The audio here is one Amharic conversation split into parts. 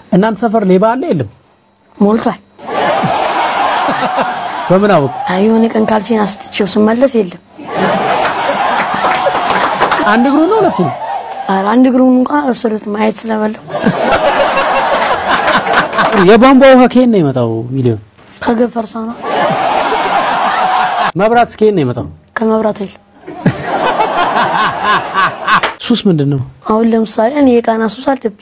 እናንተ ሰፈር ሌባ አለ የለም? ሞልቷል። በምን አወቅ? አይ የሆነ ቀን ካልሲን አስትቼው ስመለስ የለም። አንድ እግሩ ነው ሁለቱ? ኧረ አንድ እግሩን እንኳን አልወሰዱትም ማየት ስለበለው የቧንቧ ውሃ ከየት ነው የመጣው? ሚሊዮን ከገፈርሳ ነው መብራት ከየት ነው የመጣው? ከመብራት ኃይል። ሱስ ምንድን ነው? አሁን ለምሳሌ እኔ የቃና ሱስ አለብኝ።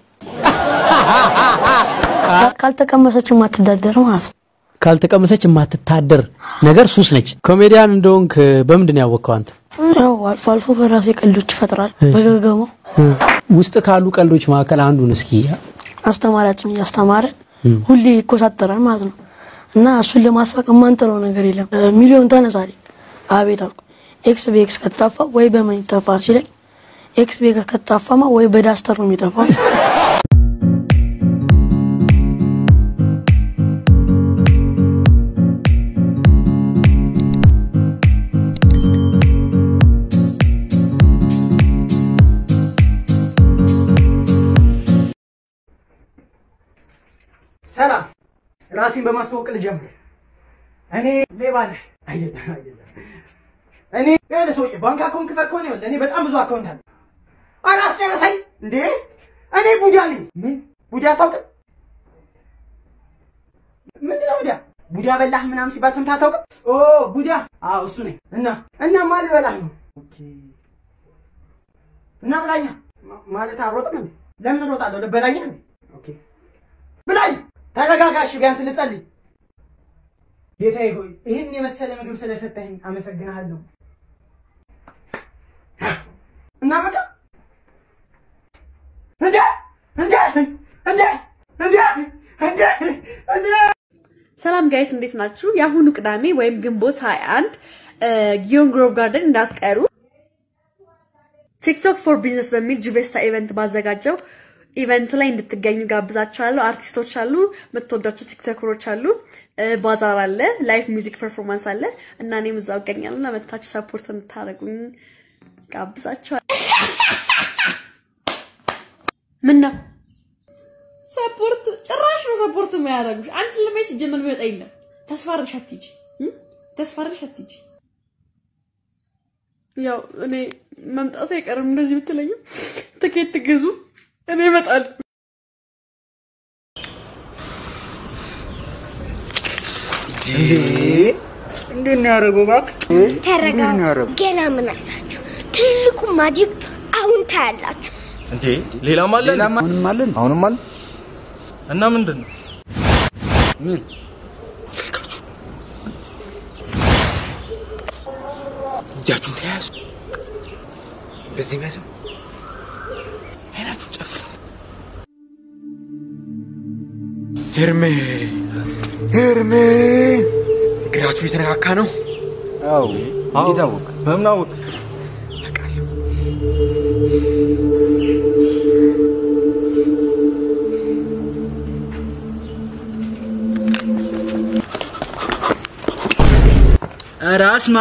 ካልተቀመሰች የማትዳደር ማለት ነው። ካልተቀመሰች የማትታደር ነገር ሱስ ነች። ኮሜዲያን እንደሆንክ በምንድን ነው ያወቅኸው አንተ? ያው አልፎ አልፎ በራሴ ቀልዶች ይፈጥራል። በገገመው ውስጥ ካሉ ቀልዶች መካከል አንዱን እስኪ አስተማሪያችን እያስተማረ ሁሌ ይኮሳተራል ማለት ነው። እና እሱን ለማሳቅ የማንጥለው ነገር የለም። ሚሊዮን ተነሳሌ አቤት አልኩ። ኤክስ በኤክስ ከተጣፋ ወይ በምን ይጠፋ ሲለኝ ኤክስ በኤክስ ከተጣፋማ ወይ በዳስተር ነው የሚጠፋው። ሰላም፣ ራሴን በማስተዋወቅ ልጀምር። እኔ ሌባ ነኝ። አይደለም አይደለም። እኔ ያለ ሰውዬ ባንክ አካውንት ክፈት ከሆነ ይኸውልህ፣ እኔ በጣም ብዙ አካውንት አለ። አላስጨረሰኝ እንዴ! እኔ ቡዳ ነኝ። ምን ቡዳ አታውቅም? ምንድን ነው ቡዳ? ቡዳ በላህ ምናምን ሲባል ሰምተህ አታውቅም? ኦ ቡዳ፣ አዎ እሱ ነኝ። እና እና ማን ልበላህ ነው? ኦኬ እና ብላኛ ማ- ማለት አሮጥም እንዴ? ለምን እሮጣለሁ? ልበላኛ እንዴ? ኦኬ ብላኝ። ተረጋጋሽ፣ ቢያንስ ልጸልይ። ጌታዬ ሆይ ይህን የመሰለ ምግብ ስለሰጠኝ አመሰግናለሁ። እና በቃ እንዴ እንዴ እንዴ እንዴ እንዴ እንዴ ሰላም ጋይስ እንዴት ናችሁ? የአሁኑ ቅዳሜ ወይም ግንቦት 21 ጊዮን ግሮቭ ጋርደን እንዳትቀሩ። ቲክቶክ ፎር ቢዝነስ በሚል ጁቬስታ ኢቨንት ባዘጋጀው ኢቨንት ላይ እንድትገኙ ጋብዛችኋለሁ። አርቲስቶች አሉ፣ የምትወዳቸው ቲክቶከሮች አሉ፣ እ፣ ባዛር አለ፣ ላይቭ ሚውዚክ ፐርፎርማንስ አለ እና እኔም እዛው እገኛለሁ። ለመታችሁ ሰፖርት እንድታደርጉኝ ጋብዛችኋለሁ። ምን ነው ሰፖርት ጭራሽ ነው ሰፖርት የማያደርጉሽ። አንቺን ለማየት ሲጀመር የሚወጣ የለም። ተስፋ አድርግሽ አትሂጂ እ? ተስፋ አድርግሽ አትሂጂ። ያው እኔ መምጣት አይቀርም እንደዚህ ብትለኝም ትኬት ትግዙ፣ እኔ እመጣለሁ። እንዴት ነው ያደረገው? እባክህ ተረጋጉ። ገና ምን አይታችሁ? ትልቁ ማጂክ አሁን ታያላችሁ። እንዴ ሌላም አለ አሁንም አለ አሁንም አለ እና ምንድን ነው ምን ስልካችሁ እጃችሁን ተያያዙ በዚህ መዘው አይናችሁ ጨፍሩ ሄርሜ ሄርሜ እግራችሁ የተነካካ ነው አዎ እንዴት አወቅ በምን አወቅ ራስማ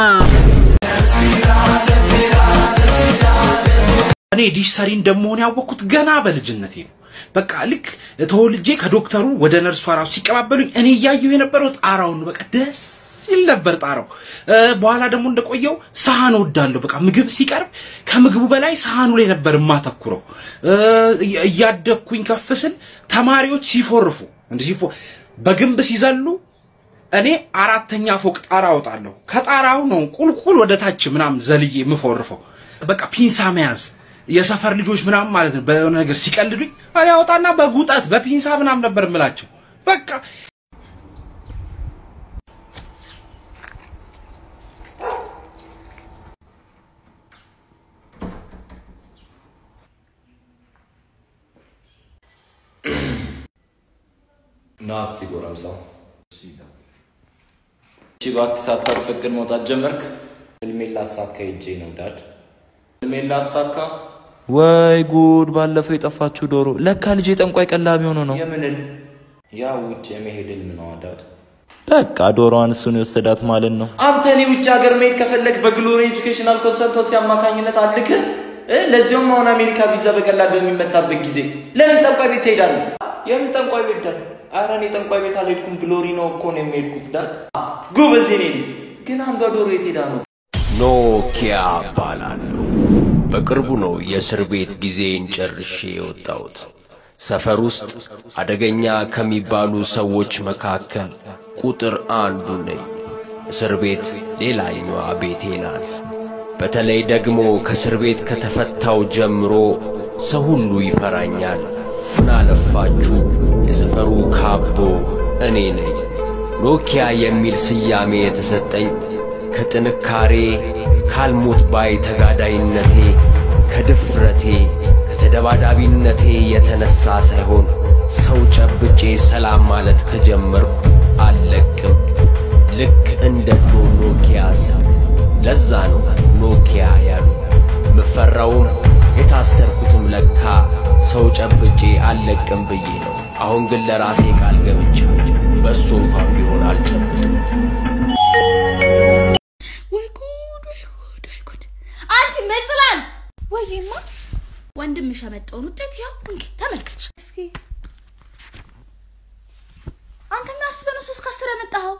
እኔ ዲሽ ሰሪ እንደመሆን ያወቅኩት ገና በልጅነቴ ነው። በቃ ልክ ተወልጄ ከዶክተሩ ወደ ነርሷ ራሱ ሲቀባበሉኝ እኔ እያየሁ የነበረው ጣራውን ነው። በቃ ደስ ሲል ነበር ጣራው። እ፣ በኋላ ደግሞ እንደቆየው ሳህን ወዳለሁ። በቃ ምግብ ሲቀርብ ከምግቡ በላይ ሳህኑ ላይ ነበር የማተኩረው። እ፣ እያ- እያደግኩኝ ከፍ ስል ተማሪዎች ሲፎርፉ እንዲህ ሲፎ በግንብ ሲዘሉ እኔ አራተኛ ፎቅ ጣራ አወጣለሁ። ከጣራው ነው ቁልቁል ወደ ታች ምናምን ዘልዬ የምፎርፈው። በቃ ፒንሳ መያዝ የሰፈር ልጆች ምናምን ማለት ነው። በሆነ ነገር ሲቀልዱኝ እኔ አወጣና በጉጠት በፒንሳ ምናምን ነበር የምላቸው። በቃ ና እስቲ ጎረምሳው። እሺ እባክህ ሳታስፈቅድ መውጣት ጀመርክ። ህልሜን ላሳካ ሄጄ ነው ዳድ። ህልሜን ላሳካ ወይ ጉድ! ባለፈው የጠፋችው ዶሮ ለካ ልጄ ጠንቋይ ቀላቢ ሆኖ ነው። የምንል ያ ውጭ የመሄድ ህልም ነው ዳድ። በቃ ዶሮዋን እሱን የወሰዳት ማለት ነው። አንተ እኔ ውጭ ሀገር መሄድ ከፈለግ በግሎሪ ኤጁኬሽናል ኮንሰልተንሲ አማካኝነት አልክህ እ ለዚያውም አሁን አሜሪካ ቪዛ በቀላል በሚመታበት ጊዜ ለምን ጠንቋይ ቤት ትሄዳለህ? የምን ጠንቋይ ቤት ዳድ? ኧረ እኔ ጠንቋይ ቤት አልሄድኩም። ግሎሪ ነው እኮ ነው የሚሄድኩት ዳድ። ጎበዝ የኔ ልጅ። ግን አንዷ ዶሮ የት ሄዳ ነው? ኖኪያ እባላለሁ። በቅርቡ ነው የእስር ቤት ጊዜን ጨርሼ የወጣሁት። ሰፈር ውስጥ አደገኛ ከሚባሉ ሰዎች መካከል ቁጥር አንዱ ነኝ። እስር ቤት ሌላኛዋ ቤቴ ናት። በተለይ ደግሞ ከእስር ቤት ከተፈታው ጀምሮ ሰው ሁሉ ይፈራኛል። ምን አለፋችሁ የሰፈሩ ካቦ እኔ ነኝ። ኖኪያ የሚል ስያሜ የተሰጠኝ ከጥንካሬ ካልሞት ባይ ተጋዳይነቴ ከድፍረቴ ከተደባዳቢነቴ የተነሳ ሳይሆን ሰው ጨብጬ ሰላም ማለት ከጀመርኩ አልለቅም። ልክ እንደ ድሮ ኖኪያ ስልክ። ለዛ ነው ኖኪያ ያሉ ምፈራውም የታሰርኩትም ለካ ሰው ጨብጬ አልለቅም ብዬ ነው። አሁን ግን ለራሴ ቃል ገብቻ በእሱ እንኳን ቢሆን አልጨብጥም። ወይ ጉድ ወይ ጉድ ወይ ጉድ! አንቺ መጽላል ወይማ ወንድምሽ ያመጣውን ውጤት ያው እንግዲህ ተመልከች እስኪ። አንተ ምን አስበህ ነው ሶስት ከአስር ያመጣኸው?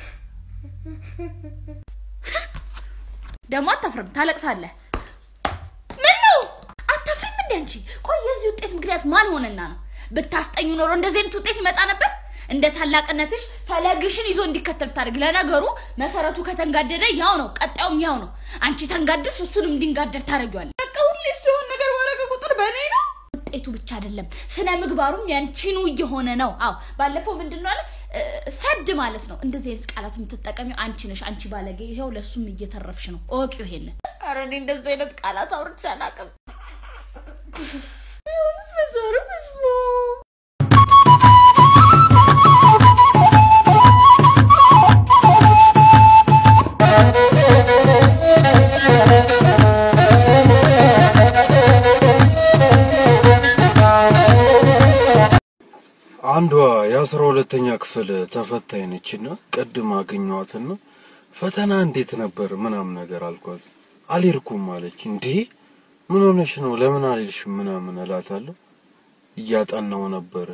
ደግሞ አታፍርም፣ ታለቅሳለህ። ምን ነው አታፍሪም እንዴ አንቺ? ቆይ የዚህ ውጤት ምክንያት ማን ሆነና ነው? ብታስጠኙ ኖሮ እንደዚህ አይነት ውጤት ይመጣ ነበር? እንደ ታላቅነትሽ ፈለግሽን ይዞ እንዲከተል ብታደርግ። ለነገሩ መሰረቱ ከተንጋደደ ያው ነው፣ ቀጣዩም ያው ነው። አንቺ ተንጋደድሽ፣ እሱንም እንዲንጋደድ ታደርጊዋለሽ። በቃ ሁሌ ሲሆን ነገር ባረገ ቁጥር በእኔ ነው። ውጤቱ ብቻ አይደለም ስነ ምግባሩም ያንቺኑ እየሆነ ነው። አዎ ባለፈው ምንድን ነው አለ እ፣ ፈድ ማለት ነው። እንደዚህ አይነት ቃላት የምትጠቀሚው አንቺ ነሽ። አንቺ ባለጌ፣ ይኸው ለእሱም እየተረፍሽ ነው። እወቂው ይሄንን። ኧረ እኔ እንደዚህ አይነት ቃላት አውርቼ አላውቅም። ይሁንስ በዛሬ መስሎ አንዷ የአስራ ሁለተኛ ክፍል ተፈታኝ ነችና ቅድም አገኘኋትና ፈተና እንዴት ነበር ምናምን ነገር አልኳት። አልሄድኩም አለች። እንዴ ምን ሆነሽ ነው ለምን አልሄድሽም ምናምን እላታለሁ። እያጠናው ነበረ።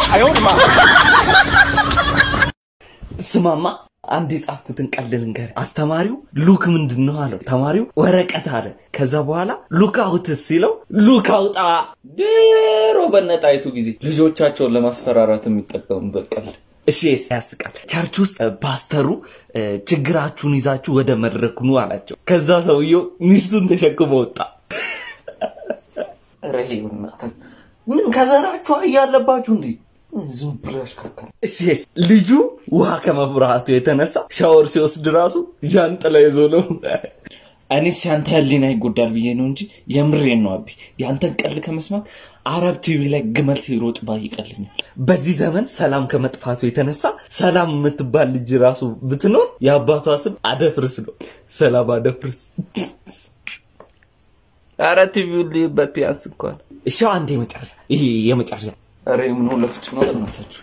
ስማማ አንድ የጻፍኩትን ቀልድ ልንገርህ። አስተማሪው ሉክ ምንድን ነው አለው። ተማሪው ወረቀት አለ። ከዛ በኋላ ሉክ አውትስ ሲለው ሉክ አውጣ። ድሮ በነጣይቱ ጊዜ ልጆቻቸውን ለማስፈራራት የሚጠቀሙበት ቀልድ። እሺ ያስቃል። ቸርች ውስጥ እ፣ ፓስተሩ እ፣ ችግራችሁን ይዛችሁ ወደ መድረክ ኑ አላቸው። ከዛ ሰውየው ሚስቱን ተሸክሞ ወጣ። ኧረ ይሄ በእናትህ ምን ከዘራችሁ እያለባችሁ እንዴ? ዝም ብሎ ያሽካካል። እሺ ልጁ ውሃ ከመፍራቱ የተነሳ ሻወር ሲወስድ ራሱ ዣንጥላ ይዞ ነው። እኔስ ያንተ ህሊና ይጎዳል ብዬ ነው እንጂ የምሬን ነው አቢ። ያንተን ቀልድ ከመስማት አረብ ቲቪ ላይ ግመል ሲሮጥ ባይ ይቀልኛል። በዚህ ዘመን ሰላም ከመጥፋቱ የተነሳ ሰላም የምትባል ልጅ ራሱ ብትኖር የአባቷ ስም አደፍርስ ነው። ሰላም አደፍርስ። አረ ቲቪውን ልይበት ቢያንስ እንኳን። እሺ አንድ የመጨረሻ ይሄ የመጨረሻ አረ ምን ለፍጭ ነው በእናታችሁ።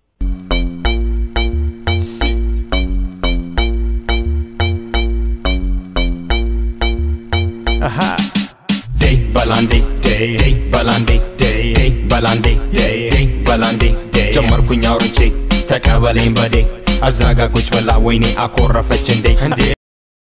Day balandi day day balandi day day balandi day day balandi day ጀመርኩኝ አውርቼ ተቀበለኝ በዴ አዛጋ ቁጭ ብላ ወይኔ አኮረፈች እንዴ እንዴ